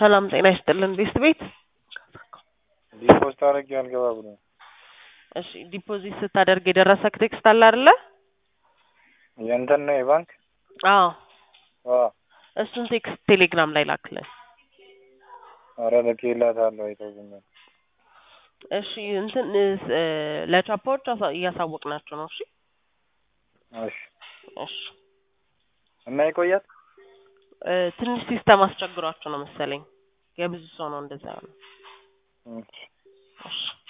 ሰላም ጤና ይስጥልን ቤስት ቤት ዲፖዚት አድርጌ አልገባ ብሎ እሺ ዲፖዚት ስታደርግ የደረሰክ ቴክስት አለ አይደለ? የእንትን ነው የባንክ አዎ አዎ። እሱን ቴክስት ቴሌግራም ላይ ላክልን። ኧረ ልኬላታለሁ አይተውኛል። እሺ እንትን እ ለቻፓዎች አሳ- እያሳወቅናቸው ነው። እሺ እሺ እሺ እና ይቆያል። እ ትንሽ ሲስተም አስቸግሯቸው ነው መሰለኝ። የብዙ ሰው ነው እንደዛ ነው። እሺ እሺ